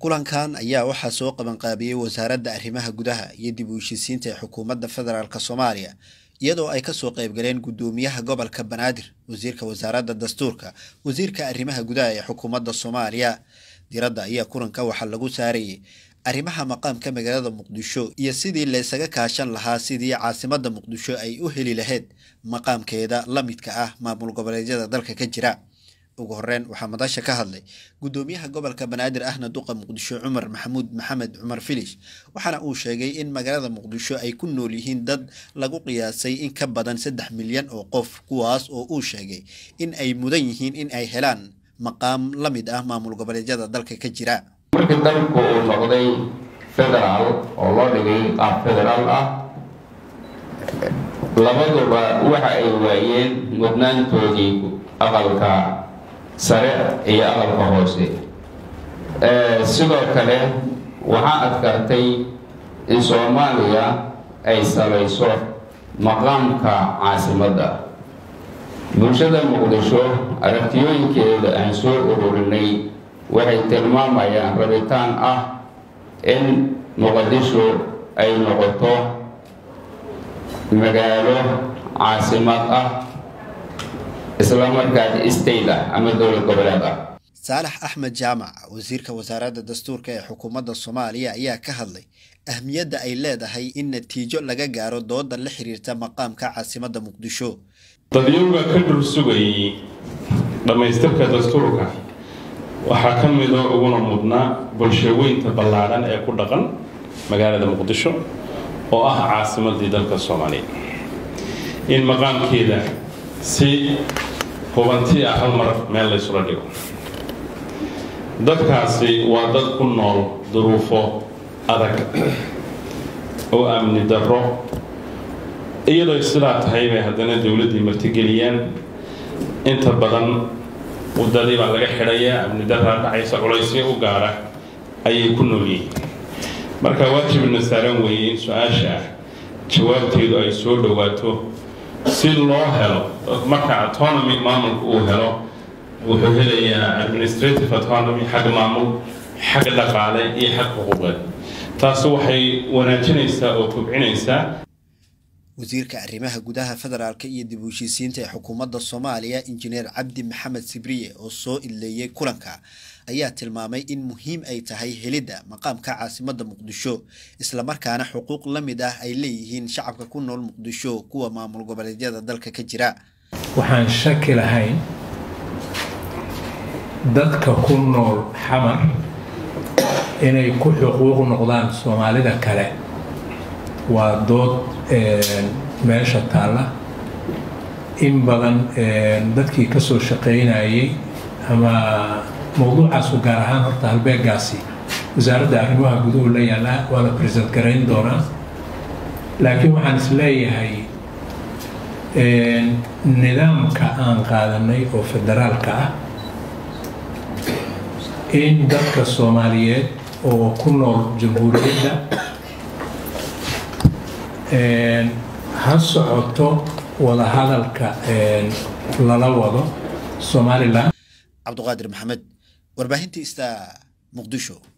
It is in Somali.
kulankan ayaa waxaa soo qabanqaabiyey wasaaradda arrimaha gudaha iyo dib u heshiisiinta ee xukuumadda federaalk soomaaliya iyadoo ay kasoo qaybgaleen guddoomiyaha gobolka banaadir wasiirka wasaaradda dastuurka wasiirka arrimaha gudaha ee xukuumadda soomaaliya diradda ayaa kulanka waxaa lagu saarayay arrimaha maqaamka magaalada muqdisho iyo sidii laysaga kaashan lahaa sidii caasimadda muqdisho ay u heli lahayd maqaamkeeda la midka ah maamul goboleedyada dalka ka jira ugu horeyn waxaa madasha ka hadlay guddoomiyaha gobolka banaadir ahna duqa muqdisho cumar maxamuud maxamed cumar filish waxaana uu sheegay in magaalada muqdisho ay ku nool yihiin dad lagu qiyaasay in ka badan saddex milyan oo qof kuwaas oo uu sheegay in ay mudan yihiin in ay helaan maqaam la mid ah maamul goboleedyada dalka ka jira markii dalku uu noqday federaal oo loo dhigay qaab federaal ah labaduba waxa ay waayeen mudnaantoodii aqalka sare iyo aqalka hoose sidoo kale waxaa adkaatay in soomaaliya ay salayso maqaamka caasimadda bulshada muqdisho aragtiyooyinkeeda aan soo ururinay waxay tilmaamayaan rabitaan ah in muqdisho ay noqoto magaalo caasimad ah islamarkaas state ah ama dowlad goboleed ah saalax axmed jaamac wasiirka wasaaradda dastuurka ee xukuumadda soomaaliya ayaa ka hadlay ahmiyadda ay leedahay in natiijo laga gaaro dooda la xiriirta maqaamka caasimadda muqdisho dadyowga ka dhul sugayay dhammaystirka dastuurka waxaa ka midoo uguna mudnaa bulshaweynta ballaadhan ee ku dhaqan magaalada muqdisho oo ah caasimadii dalka soomaaliya in maqaamkeeda si hubanti ah hal mar meel laysula dhigo dadkaasi waa dad ku nool duruufo adag oo amni darro iyadoo sidaa tahay bay haddana dowladdii martigeliyaan inta badan wadadii baa laga xidhayaa amni daraa dhacaysa culaysyo u gaara ayay ku nool yihiin marka waajibna saaran weeye in su-aasha ah jawaabteedu ay soo dhowaato si loo helo marka autonomy maamulka uu helo wuxuu helayaa administrative autonomy xag maamul xag dhaqaale iyo xag xuquuqeed taasi waxay wanaajinaysaa oo kobcinaysaa wasiirka arrimaha gudaha federaalk iyo dib u heshiisiinta ee xukuumadda soomaaliya injineer cabdi maxamed sibriye oo soo idleeyey kulanka ayaa tilmaamay in muhiim ay tahay helidda maqaamka caasimadda muqdisho islamarkaana xuquuq la mid ah ay leeyihiin shacabka ku nool muqdisho kuwa maamul goboleedyada dalka ka jira waxaan shaki lahayn dadka ku nool xamar inay ku xuquuq noqdaan soomaalida kale waa dood meesha taalla in badan dadkii ka soo shaqaynayay ama mowduucaasu gaar ahaan horta halbeegaasi wasaaradda arrimaha guduhu la yaallaa waa la present garayn doonaa laakiin waxaan is leeyahay nidaamka aan qaadanay oo federaalka ah in dadka soomaaliyeed oo ku nool jamhuuriyadda ha socoto wadahadalka lala wado somalilan cabduqaadir maxamed warbaahinta ista muqdisho